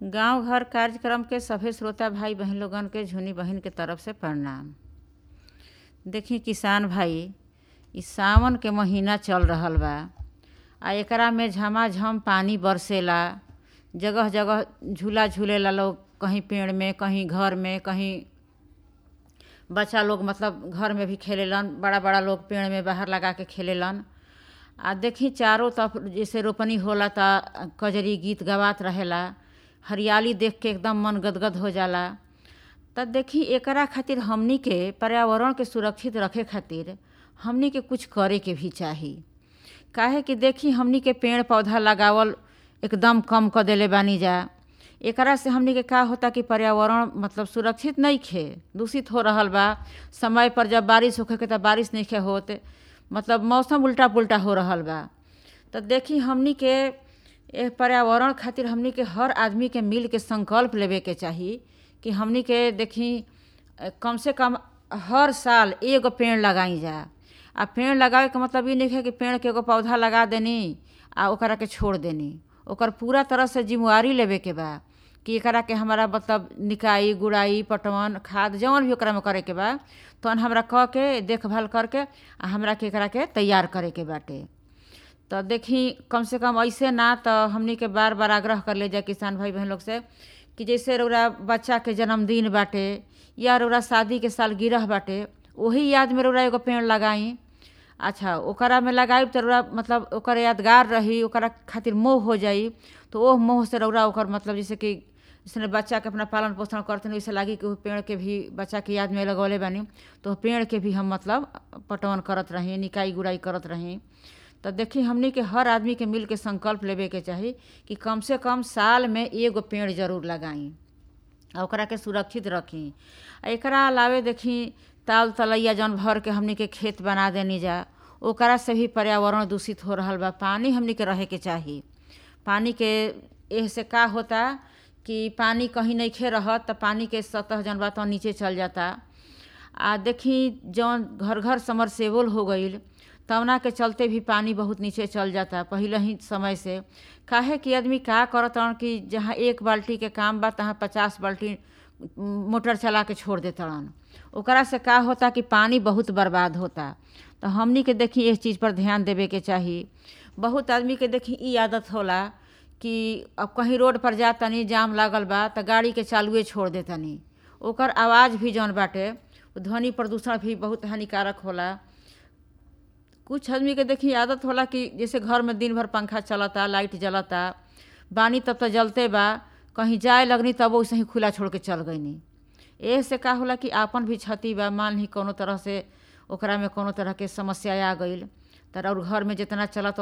गांव घर कार्यक्रम के सभे श्रोता भाई बहन लोगन के झुनी बहिन के तरफ से प्रणाम देखी किसान भाई इ सावन के महीना चल रहल बा आ एकरा में झमाझम पानी बरसेला जगह जगह झूला झूलेला लोग कहीं पेड़ में कहीं घर में कहीं बच्चा लोग मतलब घर में भी खेलेलन बड़ा बड़ा लोग पेड़ में बाहर लगा के खेलेलन आ देखी चारों तरफ जैसे रोपनी होला त कजरी गीत गवात रहेला हरियाली देख के एकदम मन गदगद हो जाला त देखी एकरा खातिर हमनी के पर्यावरण के सुरक्षित रखे खातिर हमनी के कुछ करे के भी चाही काहे कि देखी हमनी के पेड़ पौधा लगावल एकदम कम कर देले बानी जा एकरा से हमनी के का होता कि पर्यावरण मतलब सुरक्षित नहीं खे दूषित हो रहल बा समय पर जब बारिश होखे के तब बारिश नहीं खे होत मतलब मौसम उल्टा पुल्टा हो रहल बा तो देखी हमनी के ए पर्यावरण खातिर हमनी के हर आदमी के मिल के संकल्प लेवे के चाही कि हमनी के देखी कम से कम हर साल एगो पेड़ लगाई जा आ पेड़ लगावे के मतलब ई नहीं है कि पेड़ के एगो पौधा लगा देनी आ ओकरा के छोड़ देनी ओकर पूरा तरह से जिम्मेवारी लेवे के बा कि एकरा के हमारा मतलब निकाई गुड़ाई पटवन खाद जौन भी ओकरा में करे के बा तहन हमरा कह के देखभाल करके आ हमरा के एकरा के तैयार करे के बाटे तो देखी कम से कम ऐसे ना तो हमनी के बार बार आग्रह कर ले जा किसान भाई बहन लोग से कि जैसे रौरा बच्चा के जन्मदिन बाटे या रौरा शादी के साल गिरह बाटे वही याद में रौरा एगो पेड़ लगाई अच्छा ओकरा में लगाई तो रौरा मतलब ओकर यादगार रही ओकरा खातिर मोह हो जाई तो ओह मोह से रौरा ओकर मतलब जैसे कि जैसे बच्चा के अपना पालन पोषण करते हैं वैसे लागी कि वो पेड़ के भी बच्चा के याद में लगौले बानी तो पेड़ के भी हम मतलब पटवन करत रही निकाई गुड़ाई करत रही तो देखी हमनी के हर आदमी के मिल के संकल्प लेवे के चाही कि कम से कम साल में एगो पेड़ जरूर लगाई आ ओकरा के सुरक्षित रखी आ एकरा अलावे देखी ताल तलैया जौन भर के हमनी के खेत बना देनी जा ओकरा से भी पर्यावरण दूषित हो रहल बा पानी हमनी के रहे के चाही पानी के एह से का होता कि पानी कहीं नहीं खे रहत तो पानी के सतह जौन बा तो नीचे चल जाता आ देखी जौन घर घर समरसेबल हो गईल तवना के चलते भी पानी बहुत नीचे चल जाता पहले ही समय से काहे कि आदमी का करत कि जहाँ एक बाल्टी के काम बा तहाँ पचास बाल्टी मोटर चला के छोड़ देतड़न ओकरा से का होता कि पानी बहुत बर्बाद होता तो हमनी के देखी इस चीज़ पर ध्यान देवे के चाही बहुत आदमी के देखी ई आदत होला कि अब कहीं रोड पर जा तनी जाम लागल बा तो गाड़ी के चालुए छोड़ दे तनी ओकर आवाज़ भी जौन बाटे ध्वनि प्रदूषण भी बहुत हानिकारक होला कुछ आदमी के देखी आदत होला कि जैसे घर में दिन भर पंखा चलता लाइट जलता बानी तब तो जलते बा कहीं जाए लगनी तब वैसे ही खुला छोड़ के चल गईनी एह से का होला कि आपन भी क्षति बा मान ही कोनो तरह से ओकरा में कोनो तरह के समस्या आ गईल तर और घर में जितना चलत